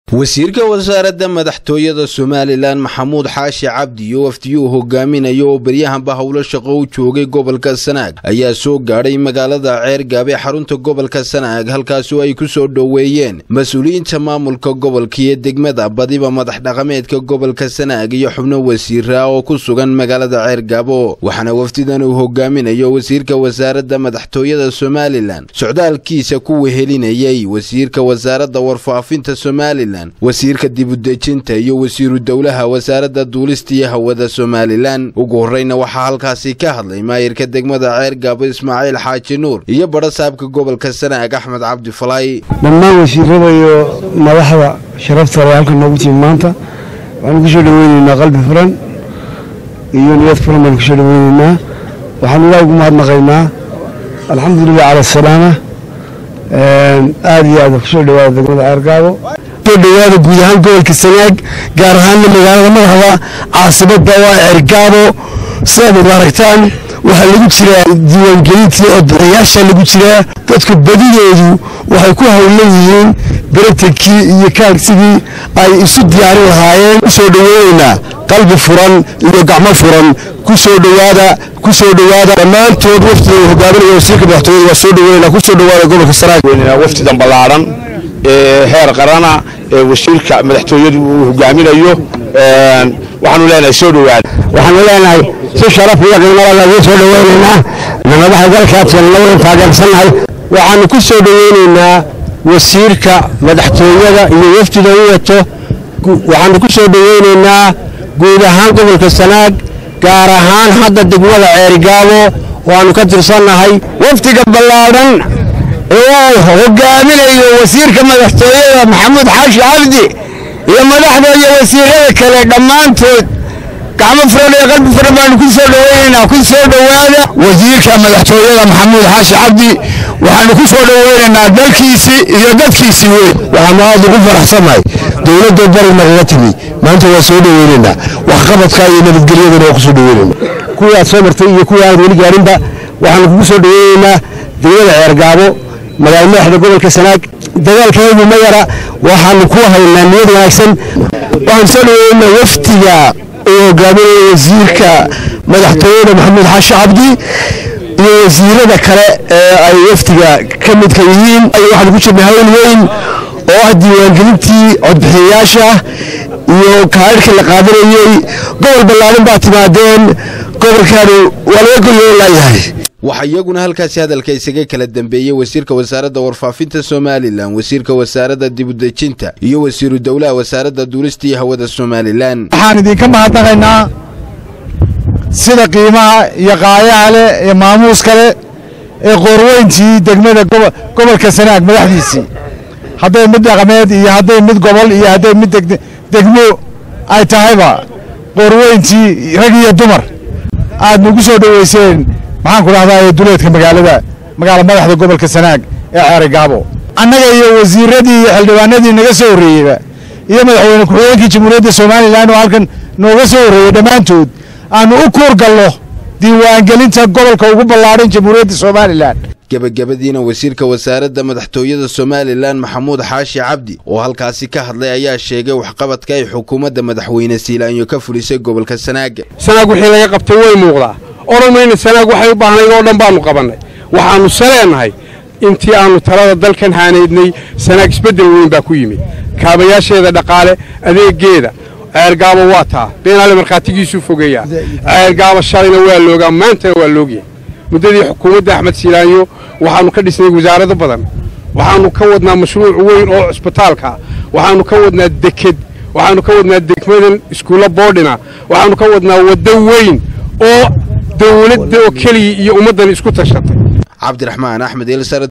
wasiirka wasaaradda madaxtooyada somalilan maxamuud xaashi cabdi iyo wafdiyuu hogaaminayo oo beryahanba howlo shaqo u joogay gobolka sanaag ayaa soo gaadhay magaalada ceergaab ee xarunta gobolka sanaag halkaasoo ay ku soo dhoweeyeen mas-uuliyiinta maamulka gobolka iyo degmada badiba madax dhaqameedka gobolka sanaag iyo xubno wasiira oo ku sugan magaalada ceergaabo waxaana wafdidan uu hogaaminayo wasiirka wasaaradda madaxtooyada somalilan socdaalkiisa ku wehelinayay wasiirka wasaaradda warfaafinta somalilan wasiirka dibudejinta iyo wasiiru dowlaha wasaaradda duulista iyo hawada somalilan ugu horreyna waxaa halkaasi ka hadlay maayirka degmada ceergaabo ismaaciil xaaji nuur iyo badha saabka gobolka sanaag axmed cabdi falay dhammaan wasiirada iyo madaxda sharafta le halkan noogu timi maanta waxaanu kusoo dhaweyneynaa qalbi furan iyo niyad furan baanu kusoo dhaweyneynaa waxaanu ilaah ugu mahadnaqaynaa alxamdulilah cala asalaama aad iyo aad kusoo dhawaada degmada ceergaabo dhawaada guud ahaan gobolka sanaag gaar ahaanna magaalada madaxda caasimada waa cergaabo sidaad aragtaan waxaa lagu jiraa diiwaangelintii oo bixiyaasha lagu jiraa dadku badidoodu waxay ku howlan yihiin beretankii iyo kaagsigii ay isu diyaarin lahaayeen kusoo dhaweyneynaa qalbi furan iyo gacmo furan kusoo dhawaada kusoo dhawaada dhammaantood waftiga hogaaminaya wasiirka madaxtooyada waa soo dhaweynaa kusoo dhawaada gobolka sanaag waftidan ballaaran ee heer qarana ee wasiirka madaxtooyadu uu hogaaminayo waxaanu leenahay soo dhawaada waxaanu leenahay si sharaf iyo qiimala lagu soo dhaweynaynaa madaxa dalkaadkan labada taageersannahay waxaanu ku soo dhaweynaynaa wasiirka madaxtooyada iyo wafdida u wato waxaanu ku soo dhaweynaynaa guud ahaan gobolka sanaag gaar ahaan hadda degmada ceerigaabo waanu ka tirsannahay wafdiga ballaadhan uu hogaaminayo wasiirka madaxtooyada maxamuud xaashi cabdi iyo madaxda iyo wasiirada kale dhammaantood gacmo furan iyo qalbi furan baanu ku soo dhaweynaynaa ku soo dhowaada wasiirka madaxtooyada maxamuud xaashi cabdi waxaanu ku soo dhaweynaynaa dalkiisii iyo dadkiisii weyn waxaanu aad ugu faraxsannahay dowladda bari nagaga timi maanta waa soo dhaweynaynaa waxqabadka iyo nabadgelyadana waa ku soo dhaweynaynaa kuwii aad soo martay iyo kuwii aad weli gaarinba waxaanu kugu soo dhaweynaynaa degmada ceergaabo magaalo madaxda gobolka sanaag dagaalkeedu ma yara waxaanu ku haynaa niyad wanaagsan waxaan soo dhaweynaa waftiga uu hogaaminaya wasiirka madaxtooyada maxamuud xaashi cabdi iyo wasiirada kale ee ay waftiga ka midka yihiin waxaanu ku jirnay hawl weyn oo ah diiwaangelintii codbixiyayaasha iyo kaadhkii la qaadanayey gobol ballaarin baa timaadeen gobolkaanu waa laga golyoon laayahay waxaa iyaguna halkaasi hadalka isaga kala dambeeyey wasiirka wasaaradda warfaafinta somalilan wasiirka wasaaradda dibudejinta iyo wasiiru dowlaha wasaaradda duulista iyo hawada somalilan waxaan idinka mahadnaqaynaa sida qiimaha iyo qaayaha leh ee maamuuska leh ee qoorweyntii degmada gobolka sanaag madaxdiisii hadday mid dhaqameed iyo hadday mid gobol iyo hadday mid degmo ay tahayba qoorweyntii rag iyo dumar aad nagu soo dhoweyseen maxaan ku dhahdaa duleedka magaalada magaala madaxda gobolka sanaag ee ceerigaabo annaga iyo wasiiradii iyo xildhibaanadii naga soo horreeyeyba iyo madaxweyne ku-xigeenkii jamhuuriyadda somalilan oo halkan nooga soo horreeyey dhammaantood aanu u kuur galno diiwaangelinta gobolka ugu ballaadhan jamhuuriyadda somalilan gebagabadiina wasiirka wasaaradda madaxtooyada somalilan maxamuud xaashi cabdi oo halkaasi ka hadlay ayaa sheegay waxqabadka ay xukuumadda madaxweyne siilaanyo ka fulisay gobolka sanaaga sanaag wixii laga qabtay way muuqdaa odhan mayna sanaag waxay u baahnayd oo dhan baanu qabannay waxaannu saleennahay intii aannu talada dalkan haanaydnay sanaag isbeddel weyn baa ku yimid kaabayaasheeda dhaqaale adeeggeeda ceergaabo waa taa beenaale markhaatigiisuu fogeeyaa ceergaabo shalayna waa loogaa maantana waa loogyahay muddadii xukuumadda axmed siilaanyo waxaannu ka dhisnay wasaarado badan waxaannu ka wadnaa mashruuc weyn oo cusbitaalka waxaannu ka wadnaa deked waxaannu ka wadnaa degmadan iskuulla boodhina waxaannu ka wadnaa waddo weyn oo dawladda oo keliya iyo ummaddan isku tashatay cabdiraxmaan axmed